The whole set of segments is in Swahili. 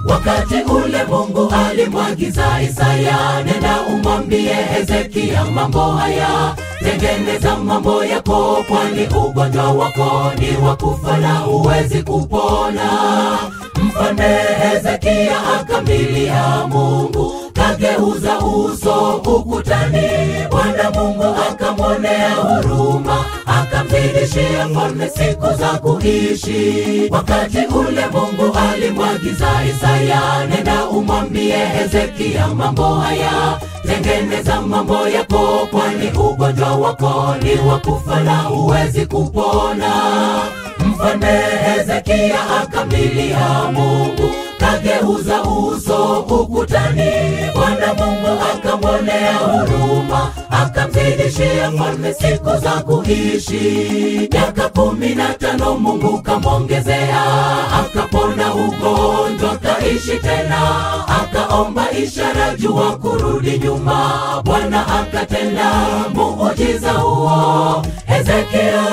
Wakati ule Mungu alimwagiza Isaya, nenda umwambie Hezekia mambo haya, tengeneza mambo yako, kwani ugonjwa wako ni wa kufa na huwezi kupona. Mfalme Hezekia akamlilia Mungu, kageuza uso ukutani. Bwana Mungu akamwonea huruma, akamzidishia mfalme siku za kuishi. Wakati ule Mungu alimwagiza Isaya, nenda umwambie Hezekia mambo haya, tengeneza mambo yako, kwani ugonjwa wako ni wa kufa na huwezi kupona. Mfalme Hezekia akamlilia Mungu, kageuza uso ukutani. Bwana Mungu akamwonea huruma, akamzidishia mfalme siku za kuishi. Miaka kumi na tano Mungu kamwongezea, akapona ugonjwa, kaishi tena, akaomba ishara jua kurudi nyuma. Bwana akatenda muujiza huo, Hezekia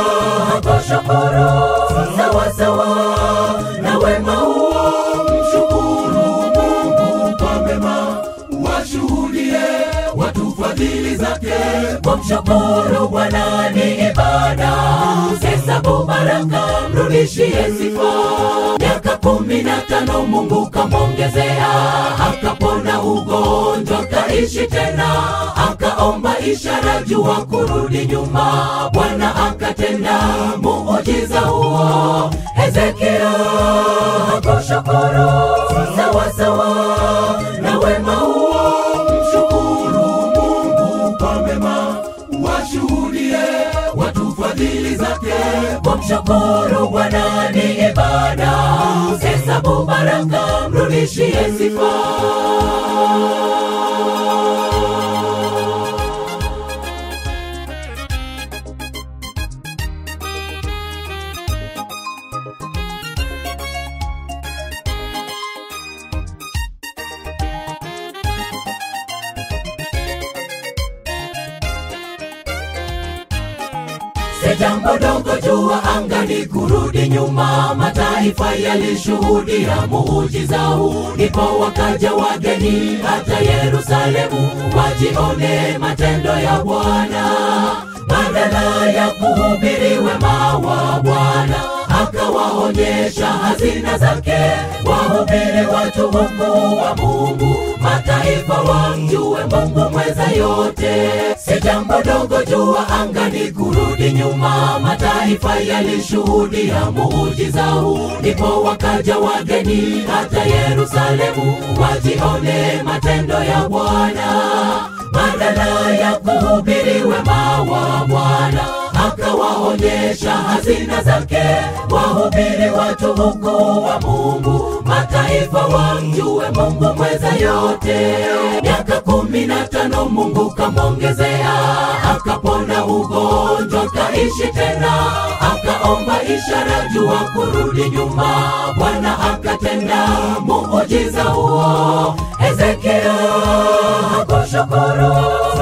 hakushukuru sawasawa na wema huo, mshukuru Mungu kwa mema, washuhudie watu fadhili zake. Kumshukuru Bwana ni ibada, hesabu baraka, mrudishie sifa. Miaka kumi na tano Mungu kamwongezea, akapona ugonjwa, kaishi tena, akaomba ishara jua kurudi nyuma. Bwana akatenda muujiza huo, Hezekia hakushukuru sawasawa na wema huo, mshukuru Mungu kwa mema, washuhudie watu fadhili zake. Kumshukuru Bwana ni ibada, hesabu baraka, mrudishie sifa. Si jambo dogo jua angani kurudi nyuma, mataifa yalishuhudia muujiza huu, ndipo wakaja wageni hata Yerusalemu wajione matendo ya Bwana, badala ya kuhubiri wema wa Bwana akawaonyesha hazina zake, wahubiri watu ukuu wa Mungu, mataifa wamjue Mungu mweza yote. Si jambo dogo jua angani kurudi nyuma, mataifa yalishuhudia muujiza huu, ndipo wakaja wageni hata Yerusalemu wajione matendo ya Bwana, badala ya kuhubiri wema wa Bwana akawaonyesha hazina zake, wahubiri watu ukuu wa Mungu, mataifa wamjue Mungu mweza yote. Miaka kumi na tano Mungu kamwongezea, akapona ugonjwa, kaishi tena, akaomba ishara jua kurudi nyuma. Bwana akatenda muujiza huo, Hezekia hakushukuru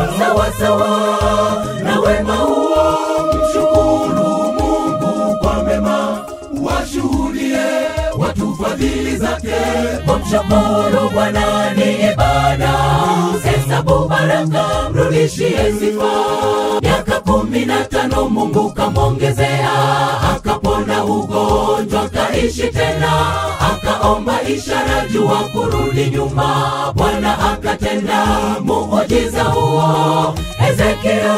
sawasawa na wema huo mshukuru Mungu kwa mema, washuhudie watu fadhili zake. Kumshukuru Bwana ni ibada, hesabu baraka, mrudishie sifa. Miaka kumi na tano Mungu kamwongezea, akapona ugonjwa, kaishi tena, akaomba ishara jua kurudi nyuma. Bwana akatenda muujiza huo, Hezekia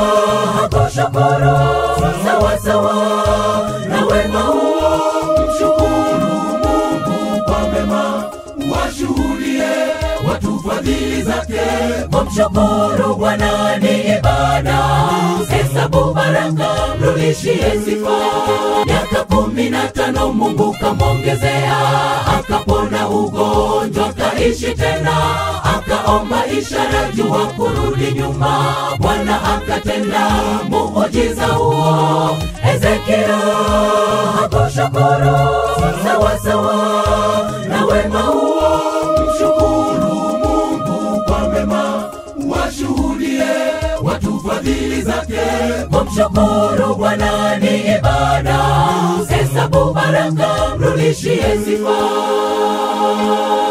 hakushukuru sawasawa na wema huo, mshukuru Mungu kwa mema, washuhudie watu fadhili zake. Kumshukuru Bwana ni ibada, hesabu baraka, mrudishie sifa. Miaka kumi na tano Mungu kamwongezea, akapona ugonjwa, kaishi tena, akaomba ishara jua kurudi nyuma. Bwana akatenda muujiza huo, Hezekia hakushukuru sawasawa na wema huo, mshukuru Mungu kwa mema, washuhudie watu fadhili zake. Kumshukuru Bwana ni ibada, hesabu baraka, mrudi umrudishie sifa